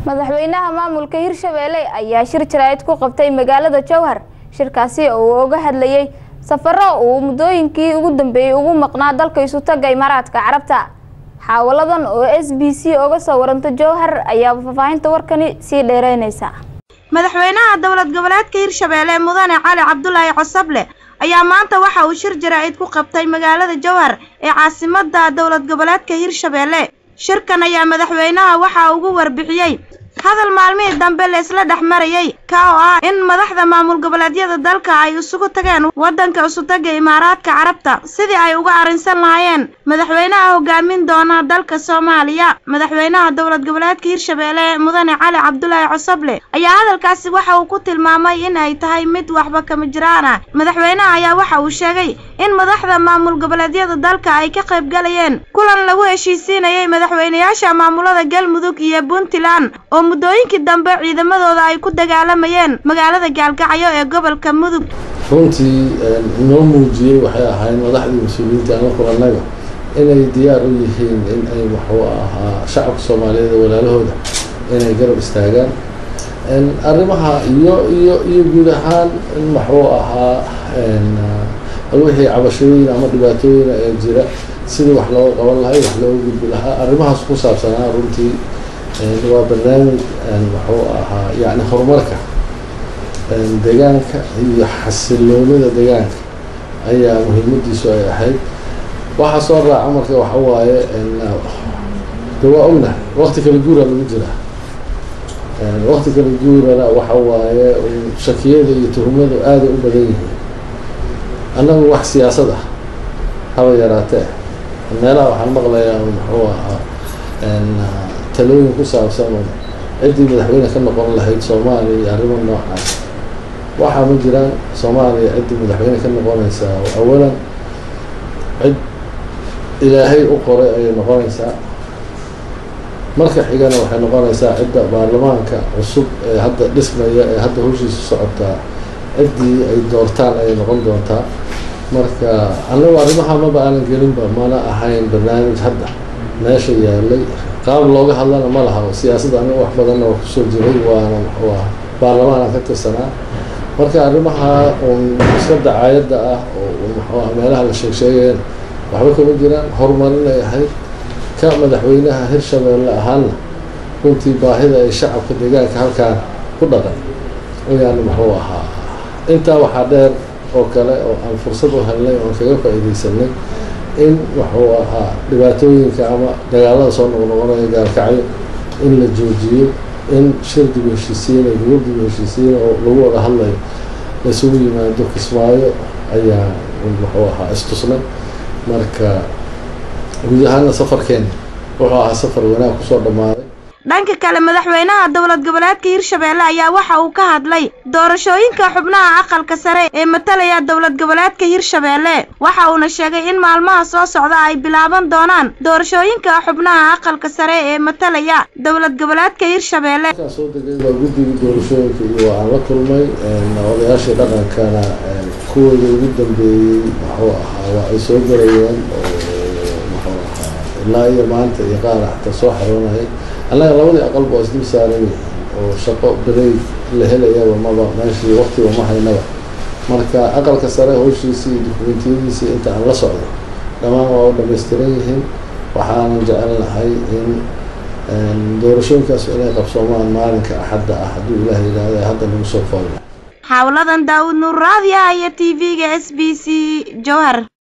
madaxweynaha maamulka hirshabeelle ayaa shir jaraa'id ku qabtay magaalada jowhar shirkaasi oo uu uga hadlayay safaro uu muddooyinkii ugu dambeeyey ugu maqnaa dalka isutaga imaaraadka carabta xaawaladan oo s b c uga soo waranta jowhar ayaa faahfaahinta warkani sii dheereynaysa madaxweynaha dowlad goboleedka hirshabeelle mudane cali cabdulaahi cosable ayaa maanta waxa uu shir jaraa'id ku qabtay magaalada jowhar ee caasimada dowlad goboleedka hirshabeelle shirkan ayaa madaxweynaha waxa ugu warbixiyey hadal maalmihii dambe la isla dhex marayay ka oo ah in madaxda maamul goboleedyada dalka ay isugu tageen waddanka isutaga imaaraadka carabta sidii ay uga arrinsan lahaayeen madaxweynaha hogaamin doona dalka soomaaliya madaxweynaha dowlad goboleedka hirshabeelle mudane cali cabdulaahi cosable ayaa hadalkaasi waxa uu ku tilmaamay in ay tahay mid waxba kama jiraan ah madaxweynaha ayaa waxa uu sheegay in madaxda maamul goboleedyada dalka ay ka qayb galayeen kulan lagu heshiisiinayay madaxweynayaasha maamulada galmudug iyo puntland oo muddooyinkii dambe ciidamadooda ay ku dagaalamayeen magaalada gaalgacyo ee gobolka mudug runtii inoo muujiyey waxay ahayd madaxdii mas-uuliyiinta ama kulannaga inay diyaar u yihiin in ay waxuu ahaa shacabka soomaaliyeed ee walaalahooda inay garab istaagaan arrimaha iyo iyo iyo guud ahaan in waxuu ahaa wixii cabashooyin ama dhibaatooyin ee jira sidii wax looga qaban lahay wax looga gudbi lahaa arrimahaas ku saabsanaa runtii waa barnaamij wuxuu ahaa yani horumarka deegaanka iyo xasiloonida deegaanka ayaa muhiimadiisu ay ahayd waxaa soo raaca marka waxa waaye de waa ognahay wakti kala guura lagu jiraa wakti kala guurana waxa waaye shakiyada iyo tuhumadu aaday u badan yihiin annagu wax siyaasad ah haba yaraatee meelaha waxaan maqlayaa muxuu ahaa talooyin ku saabsan oo ciddii madaxweyne ka noqon lahayd soomaaliya iyo arrimo noocaas waxaa ma jiraan soomaaliya ciddii madaxweyne ka noqonaysaa awalan cid ilaahay u qoray ayay noqonaysaa marka xigana waxay noqonaysaa cidda baarlamaanka cusub ee hadda dhismaya ee hadda hawshiisa socotaa ciddii ay doortaan ayay noqon doontaa marka annagu arrimaha maba aanan gelinba mana ahayn barnaamij hadda meesha yaalay qaab looga hadlana ma laha siyaasadda aniga wax badanna waa kusoo jiray waana muxuu ah baarlamaanaan ka tirsanaa marka arrimaha un iska dacaayadda ah oo muxuu ah meelaha la sheeg sheegayeen waxba kama jiraan horumarinay ahayd ka madaxweynaha hirshabeelle ahaana runtii baahida ay shacabka deegaanka halkaan ku dhaqan ayaana muxuu ahaa intaa waxaa dheer oo kale oo aan fursad u helnay oon kaga faa'iidaysanay in wuxuu ahaa dhibaatooyinka ama dagaalada soo noqnoqonaya gaalkacyo in la joojiyo in shir dib heshiisiina gobol dib heshiisiina oo lagu wada hadlayo laisugu yimaado kismaayo ayaa wuxuu ahaa istusnay marka guud ahaana safarkeena wuxuu ahaa safar wanaag kusoo dhammaaday dhanka kale madaxweynaha dowlad goboleedka hirshabeelle ayaa waxa uu ka hadlay doorashooyinka xubnaha aqalka sare ee matalaya dowlad goboleedka hirshabeelle waxa uuna sheegay in maalmaha soo socda ay bilaaban doonaan doorashooyinka xubnaha aqalka sare ee matalaya dowlad goboleedka hirshabeelle markaan soo degay waa guddigii doorashooyinka iyo waan la kulmay odayaashii dhaqankana kuwooda ugu dambeeyey muxuu ahaa waa ay soo galayeen oo muxuu ahaa ilaa iyo maanta iyo qaar xataa soo xaroonayay annaga labadii aqalba waa isdul saaran yihiin oo shaqo berey la helayaba maba meeshii waktiba ma haynaba marka aqalka sare hawshiisii iyo dukumentiyadiisii inta aan la socdo dhammaan waa u dhamaystiran yihiin waxaanan jecel lahay in doorashooyinkaas inay qabsoomaan maalinka axadda ah hadduu ilaah yidhaahda hadda lagu soo foolna xawladan daawud nuur raadiya iyo t v-ga s b c jowhar